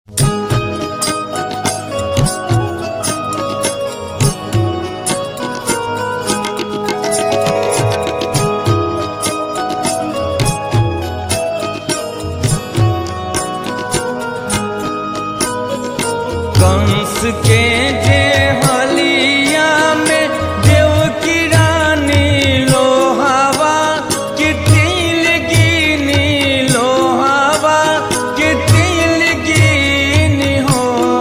कंस के जे हलिया में देव की रानी लोहावा कि तिल गिनी लोहावा कि तिल गिनी हो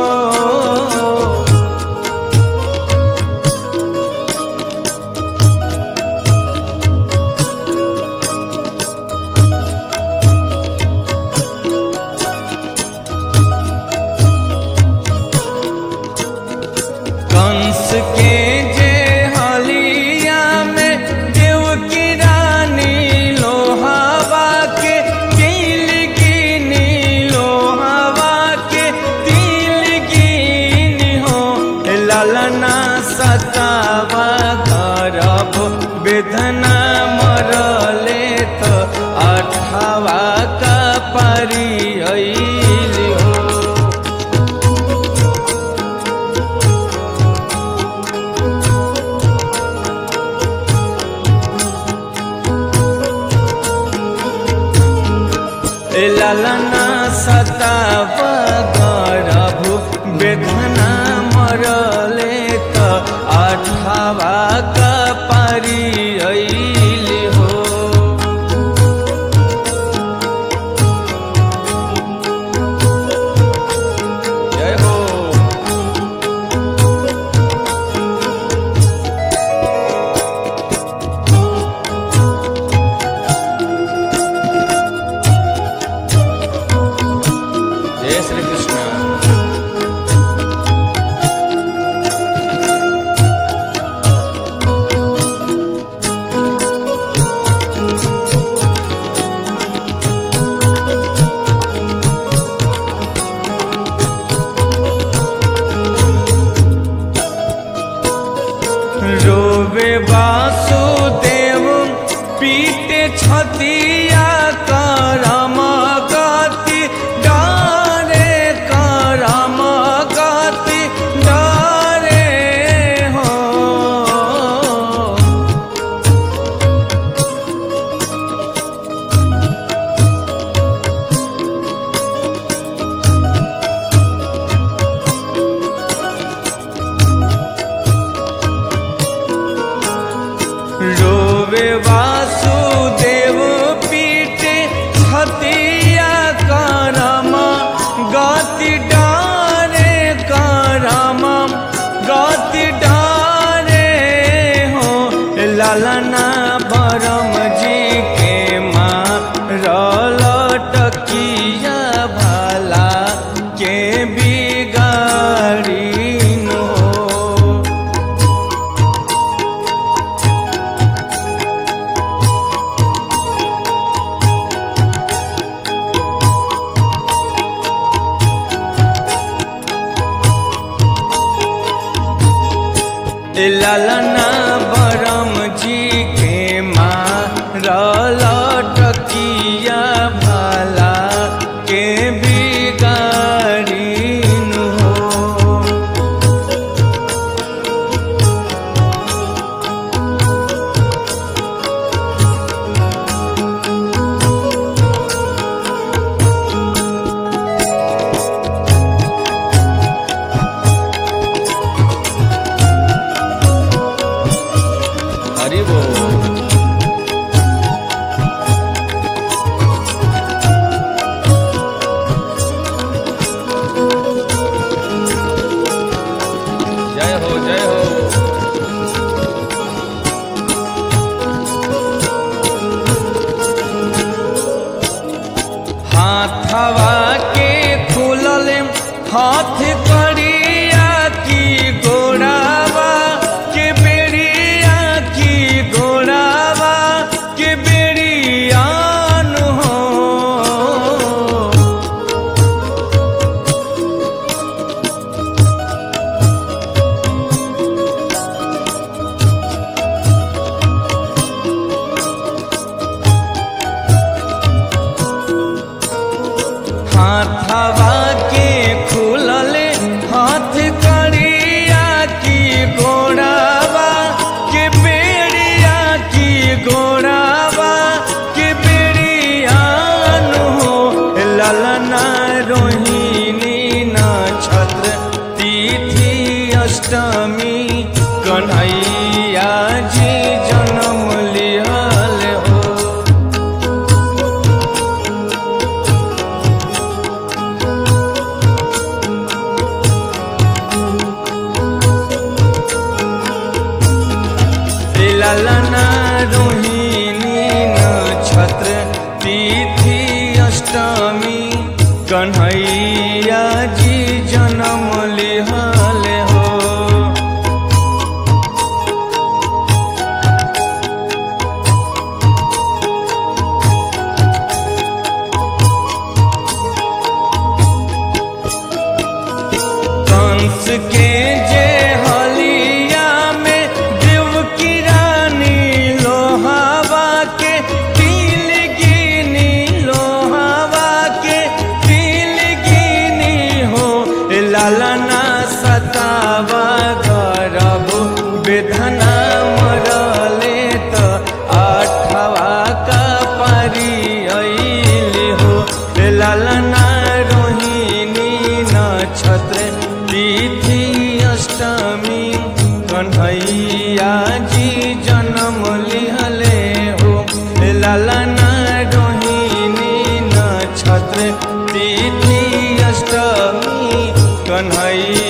कंस के जे हलिया में देव की रानी लोहावा के तिल गिनी लोहावा के तिल गिनी हो ललना सतावा करब वेदना मरले तो अठावा का परी अइल हो ललना सताव गरभु वेदना मरले त अठावा कपारी अइल हो जय हो जय श्री कृष्ण रोवे वासुदेव पीटे छतिया करम गति डरे करम गति डरे हो रोवे वासुदेव पीटे छतिया करम गति डारे करम गति डारे हो ललना बरम जी के माँ रलटकिया भला के बिगाड़ी नो ललना बरम जी के माँ रलटकिया भला के बिगाड़ी नु हो हरि बोल जय हो जय हो हाथवा के खुलल हाथ करिया की गोड़ावा के बेड़िया की गोड़ावा के बेड़ियान हो हाथवा के लालना रोहिणी नक्षत्र तिथि अष्टमी कन्हैया जी जन्म लिहल हो लालना रोहिणी नक्षत्र तिथि अष्टमी कन्हैया जी जन्म लिहल हो कंस के जे हलिया में देव की रानी लोहावा के तिल गिनी लोहावा के तिल गिनी हो लालना सतावा गरब बेधना मरले त आठवा का पारी अइल हो लालना रोहिणी नक्षत्र तिथि अष्टमी कन्हैया जी जन्म लिहले हो लालना रोहिणी नक्षत्र तिथि अष्टमी कन्हैया